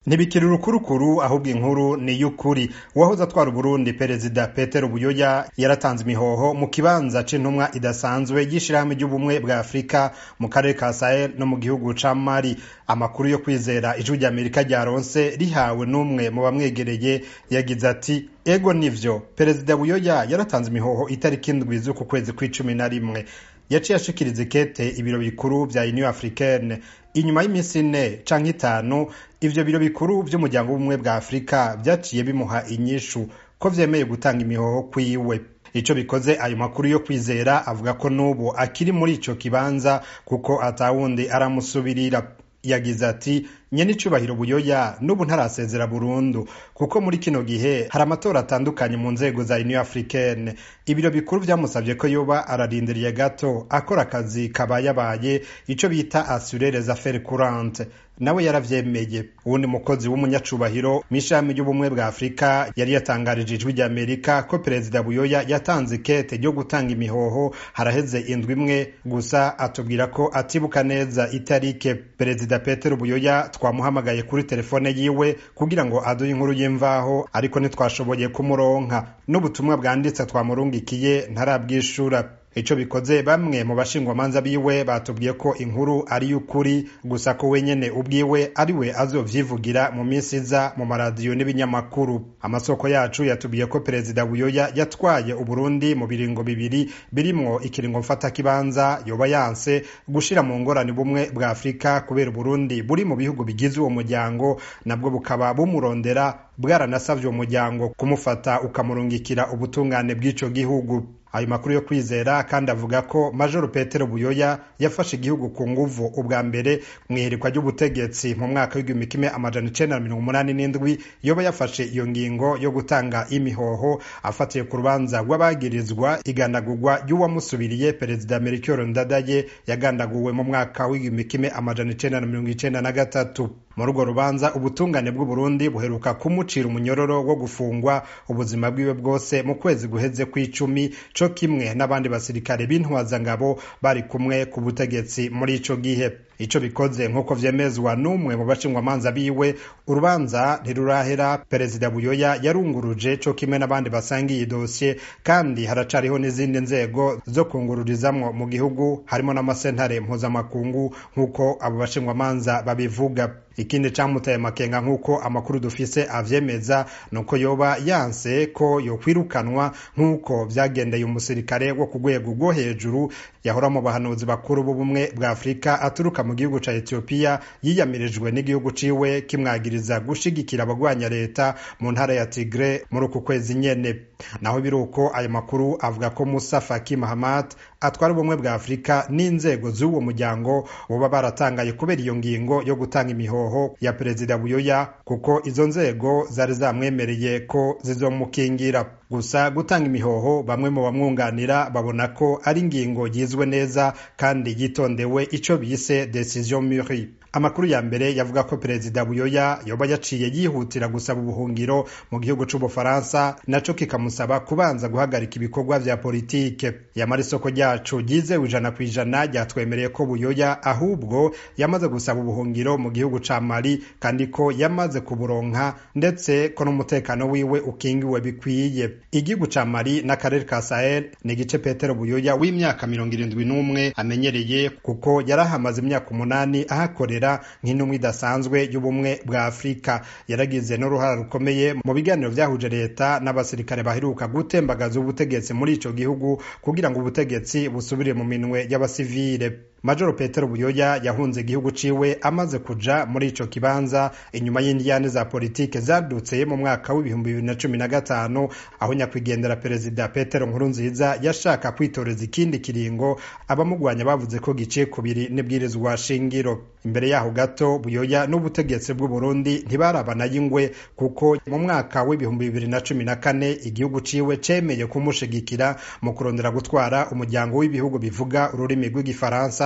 ntibikiri urukurukuru ahubwo inkuru ni iy'ukuri uwahoze atwara uburundi perezida petero buyoya yaratanze imihoho mu kibanza c'intumwa idasanzwe y'ishirahamwe ry'ubumwe bwa afurika mu karere ka sahel no mu gihugu ca mali amakuru yo kwizera ijwi ry'amerika ryaronse rihawe n'umwe mu bamwegereye yagize ati ego nivyo perezida buyoya yaratanze imihoho itariki indwi z'uku kwezi kw'icumi na rimwe yaciye ashikiriza ikete ibiro bikuru vya union africaine inyuma y'iminsi ine canke itanu ivyo biro bikuru vy'umuryango w'ubumwe bwa afurika vyaciye bimuha inyishu ko vyemeye gutanga imihoho kwiwe ico bikoze ayo makuru yo kwizera avuga ko n'ubu akiri muri ico kibanza kuko atawundi aramusubirira yagize ati nyene icubahiro buyoya n'ubu ntarasezera burundu kuko muri kino gihe hari amatora atandukanye mu nzego za union africaine ibiro bikuru vyamusavye ko yoba ararindiriye gato akora akazi kabayabaye ico bita assurer les affaires courantes nawe yaravyemeye uwundi mukozi w'umunyacubahiro mw'ishami ry'ubumwe bwa afurika yari yatangarije ijwi ry'amerika ko perezida buyoya yatanze ikete ryo gutanga imihoho haraheze indwi imwe gusa atubwira ko atibuka neza itarike perezida petero buyoya twamuhamagaye kuri telefone yiwe kugira ngo aduhe inkuru y'imvaho ariko ntitwashoboye kumuronka n'ubutumwa bwanditse twamurungikiye ntarabwishura ico bikoze bamwe mu bashingwamanza biwe batubwiye ko inkuru ari y'ukuri gusa ko wenyene ubwiwe ari we azovyivugira mu minsi iza mu maradiyo n'ibinyamakuru amasoko yacu yatubwiye ko perezida buyoya yatwaye uburundi mu biringo bibiri birimwo ikiringo mfatakibanza yoba yanse gushira mu ngorane bumwe bwa afurika kubera uburundi buri mu bihugu bigize uwo muryango nabwo bukaba bumurondera bwaranasavye uwo muryango kumufata ukamurungikira ubutungane bw'ico gihugu ayo makuru yo kwizera kandi avuga ko majoro petero buyoya yafashe igihugu ku nguvu ubwa mbere mu iherekwa ry'ubutegetsi mu mwaka w'igihumbi kimwe amajana icenda na mirongo umunani n'indwi yoba yafashe iyo ngingo yo gutanga imihoho afatiye ku rubanza rw'abagirizwa igandagurwa ry'uwamusubiriye perezida melchior ndadaye yagandaguwe mu mwaka w'igihumbi kimwe amajana icenda na mirongo icenda na gatatu muri urwo rubanza ubutungane bw'uburundi buheruka kumucira umunyororo wo gufungwa ubuzima bwiwe bwose mu kwezi guheze kw'icumi co kimwe n'abandi basirikare b'intwazangabo bari kumwe ku butegetsi muri ico gihe ico bikoze nk'uko vyemezwa n'umwe mu bashingwamanza biwe urubanza ntirurahera perezida buyoya yarunguruje co kimwe n'abandi basangiye idosiye kandi haracariho n'izindi nzego zo kungururizamwo mu gihugu harimo n'amasentare mpuzamakungu nk'uko abo bashingwamanza babivuga ikindi camutaye makenga nk'uko amakuru dufise avyemeza nuko yoba yanse ko yokwirukanwa nk'uko vyagendeye umusirikare wo ku rwego rwo hejuru yahora mu bahanuzi bakuru b'ubumwe bwa afurika aturuka mu gihugu ca etiyopiya yiyamirijwe n'igihugu ciwe kimwagiriza gushigikira abagwanya leta mu ntara ya tigre muri uku kwezi nyene naho biri uko ayo makuru avuga ko musa faki mahamat atwara ubumwe bwa afurika n'inzego z'uwo muryango boba baratangaye kubera iyo ngingo yo gutanga imihoho ya perezida buyoya kuko izo nzego zari zamwemereye ko zizomukingira gusa gutanga imihoho bamwe mu bamwunganira babona ko ari ingingo yizwe neza kandi yitondewe ico bise decision mûrie amakuru ya mbere yavuga ko perezida buyoya yoba yaciye yihutira gusaba ubuhungiro mu gihugu c'ubufaransa naco kikamusaba kubanza guhagarika ibikorwa vya politike yamara isoko ryacu ryizewe ijana ku ijana ryatwemereye ko buyoya ahubwo yamaze gusaba ubuhungiro mu gihugu ca mali kandi ko yamaze kuburonka ndetse ko n'umutekano wiwe ukingiwe bikwiye igihugu ca mali n'akarere ka sahel ni igice petero buyoya w'imyaka mirongo irindwi n'umwe amenyereye kuko yarahamaze imyaka umunani ahakorera nk'intumwa idasanzwe y'ubumwe bwa afurika yaragize n'uruhara rukomeye mu biganiro vyahuje leta n'abasirikare baheruka gutembagaza ubutegetsi muri ico gihugu kugira ngo ubutegetsi busubire mu minwe y'abasivile majoro petero buyoya yahunze igihugu ciwe amaze kuja muri ico kibanza inyuma y'indiyane za politike zadutse mu mwaka w'ibihumbi bibiri na cumi na gatanu aho nyakwigendera perezida petero nkurunziza yashaka kwitoreza ikindi kiringo abamugwanya bavuze ko giciye kubiri n'ibwirizwa shingiro imbere yaho gato buyoya n'ubutegetsi bw'uburundi ntibarabana y'ingwe kuko mu mwaka w'ibihumbi bibiri na cumi na kane igihugu ciwe cemeye kumushigikira mu kurondera gutwara umuryango w'ibihugu bivuga ururimi rw'igifaransa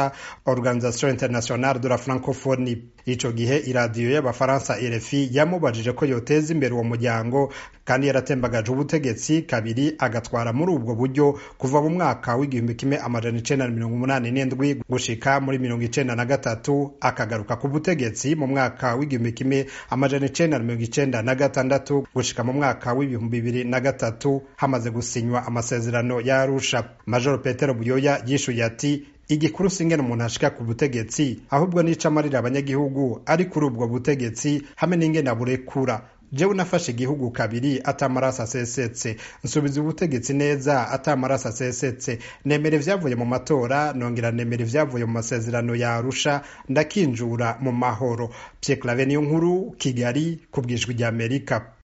gifaransa organisation internationale de la francophonie ico gihe iradiyo y'abafaransa rfi yamubajije ko yoteza imbere uwo muryango kandi yaratembagaje ubutegetsi kabiri agatwara muri ubwo buryo kuva mu mwaka w'igihumbi kimwe amajana icenda na mirongo umunani n'indwi gushika muri mirongo icenda na gatatu akagaruka ku butegetsi mu mwaka w'igihumbi kimwe amajana icenda na mirongo icenda na gatandatu gushika mu mwaka w'ibihumbi bibiri na gatatu hamaze gusinywa amasezerano ya arusha majoro petero buyoya yishuye ati igikuru singene umuntu ashika ku butegetsi ahubwo nica amarira abanyagihugu ari kuri ubwo butegetsi hamwe n'ingene aburekura jewe nafashe igihugu kabiri atamaraso asesetse nsubiza ubutegetsi neza atamaraso asesetse nemera ivyavuye mu matora nongera nemera ivyavuye mu masezerano ya arusha ndakinjura mu mahoro pierre clave niyo nkuru kigali ku bwijwi ry'amerika